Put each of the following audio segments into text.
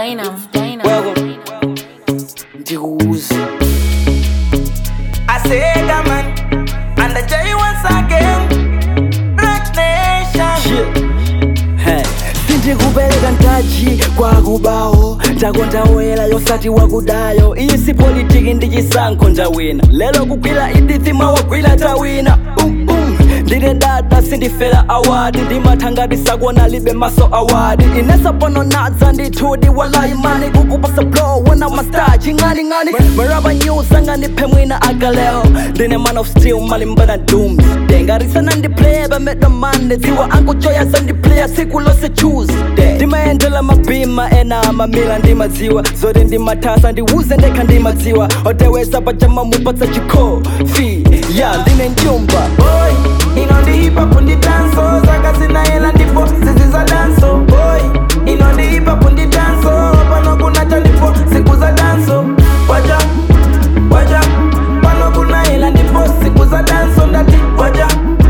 Dynam. Dynam. Welcome. Ndikuuza I say that man, and the J once again. Black Nation. Hey, sindikupereka ntachi kwakubawo takondawela yosati wakudayo iyi si politiki ndi chisankho ndawina lero kugwira idithima wagwira tawina um, um. ndine dada sindifera awadi ndimathangati sakuona libe maso awadi inesa pano nadza ndithudi walaimani kukupasa blow wona mastar ching'aning'ani maraba news angandiphe mwina akaleo ndine man of steel malimbana dooms dengarisana ndiplaye bamedwa mande dziwa ankuchoya zandiplaya tsiku lose tuesday ndimayendela mabhima ena mamila ndimadziwa zoti ndimathasa ndiwuze ndekha ndimadziwa otewesa pachama mupatsa chikofi ya ndine njumba Boy, ino ndi hip hop ndi danso, zaka zinayela ndipo zizi za danso. Boy, ino ndi hip hop ndi danso, pano kunacha ndipo siku za danso. Waja, waja, pano kunayela ndipo siku za danso ndati waja,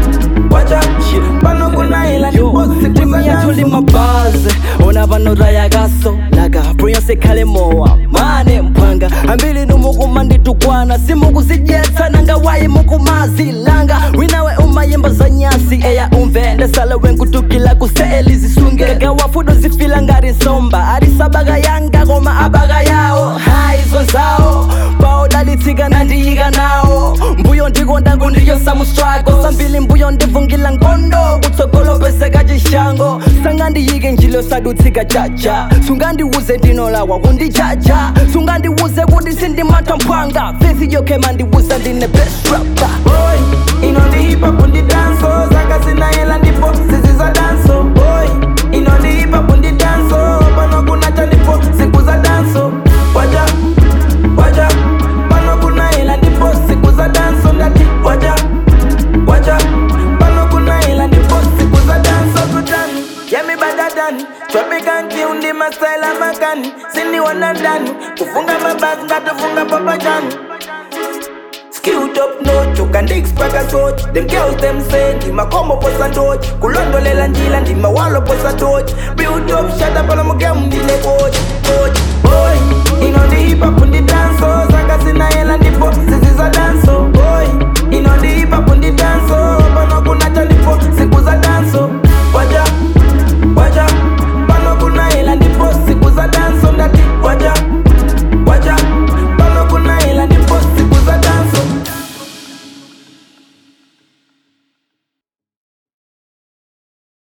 waja, pano kunayela ndipo siku za ndimiyatuli danso. mabazi ona panoraya kaso laka brilliance khale mowa mane mphwanga ambili numukuma nditukwana simukuzidyetsa nanga wayi mukumazilanga winawe umayimba za nyasi eya umve ndesala wenkutukila kuseeli zisunge kagawafudo zifila ngati nsomba alisabaka yanga koma abaka yawo hayi zonzawo paodalitsika nandiyika nawo mbuyo ndikonda kundiyosa mustrako sambili mbuyo ndivungila ngondo kutsogolo peseka chishango sangandiyike njilo sadutsika chacha sungandiwuze ndinolawa kundichacha sungandiwuze kuti sindimatha mphwanga fesi yokhema ndiwuza ndine best rapper Boy, ino ndi hip hop ndi danso, zaka zinayela ndipo zizi za danso. Boy, ino ndi hip hop ndi danso, pano kunacha ndipo siku za danso. Waja, waja, pano kunayela ndipo siku za danso ndati waja, waja, pano kunayela ndipo siku za danso kutani. Yeah, me better than Tropical tune, ndi my style of makani Sindi wana ndani Kufunga mabasi, ngatufunga papa jani Skewed up notch, ukandix paka torch Them girls them say, ndima komo posa torch Kulondolela njila, ndima walo posa torch Build up, shut up, ala mugemu ndine coach Coach, boy Ino ndi hip hop ndi danso Zaka zina hela ndipo, zizi za danso Boy, ino ndi hip hop ndi danso